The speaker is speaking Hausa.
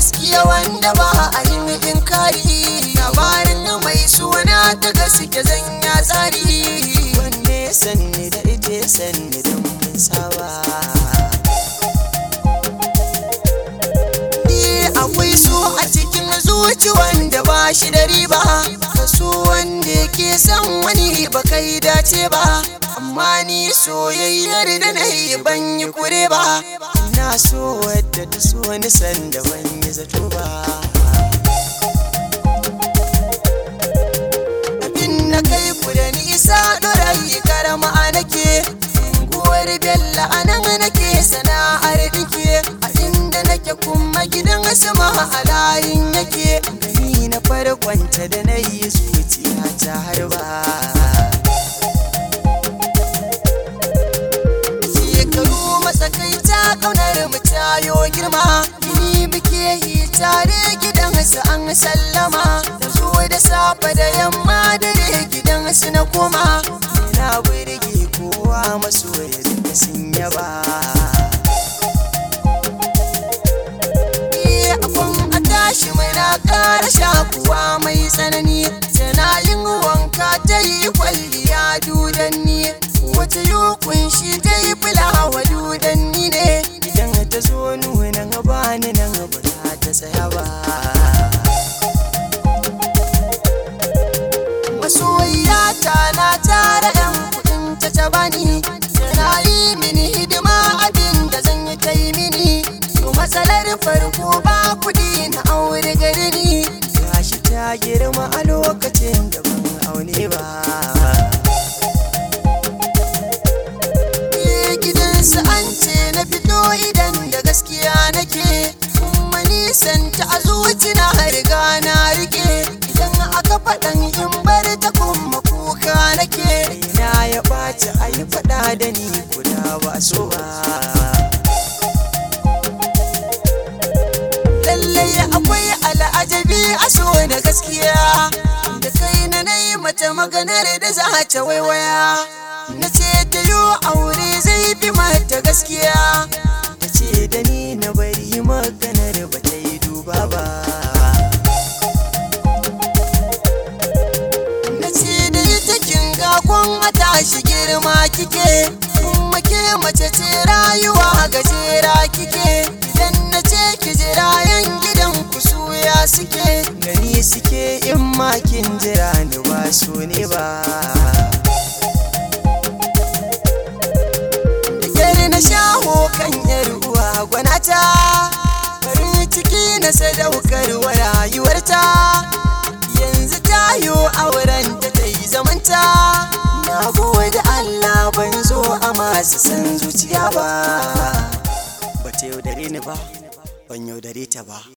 gaskiya wanda ba a yin inkari labarin mai suna ta gaske zan ya tsari wanne ya sanni da ita ya sanni da mun saba ni akwai so a cikin zuci wanda ba shi da riba so wanda yake son wani ba kai dace ba amma ni soyayyar da na yi ban yi kure ba na so wadda ta so ni sanda ban yi zato ba abin na kai ku da nisa ɗorayi karama nake unguwar bella a nan nake sana'ar dike a inda nake kuma gidan sama a layin yake gani na farkonta da na yi zuciya ta harba shekaru matsakaita kaunar mu tayo girma ni muke yi tare gidansu an sallama da zo da safe da yamma dare gidansu na koma na burge kowa masoya duka sun yaba akwan a tashi mai na ƙara shakuwa mai tsanani tana yin wanka ta yi kwalliya dudanni wata yi kunshi ta yi fulawa dudanni ne idan ta zo nuna gaba ni nan ba za ta tsaya ba masoyiya ta na tara yan kudin ta ta bani tana yi mini hidima abin da zan yi ta yi mini to matsalar farko ba kudi na aure gari ni gashi ta girma a lokacin da ban aune ba gidansu an ce na fito idan da gaskiya nake kuma nisan ta a zuci na riga na rike idan aka faɗan in bar ta kuma kuka nake na ya ɓaci a yi faɗa da ni guda ba so ba lallai akwai al'ajabi a so da gaskiya da kai na nayi mata maganar da za ta waiwaya na ce ta yi aure zai fi mata gaskiya ta ce da ni na bari maganar ba ta yi duba ba na ce da ita kin ga kun a tashi girma kike kuma ke mace ce rayuwa gajera kike idan na ce ki jira yan gidan ku suya suke gani suke in makin jira ni ba su ne ba Yar na shaho kan yar uwa gwanata farin ciki na sadaukar wa rayuwarta yanzu tayo auren ta ta yi zamanta na gode Allah ban zo a masu san zuciya ba ba ta yaudare ni ba ban yaudare ta ba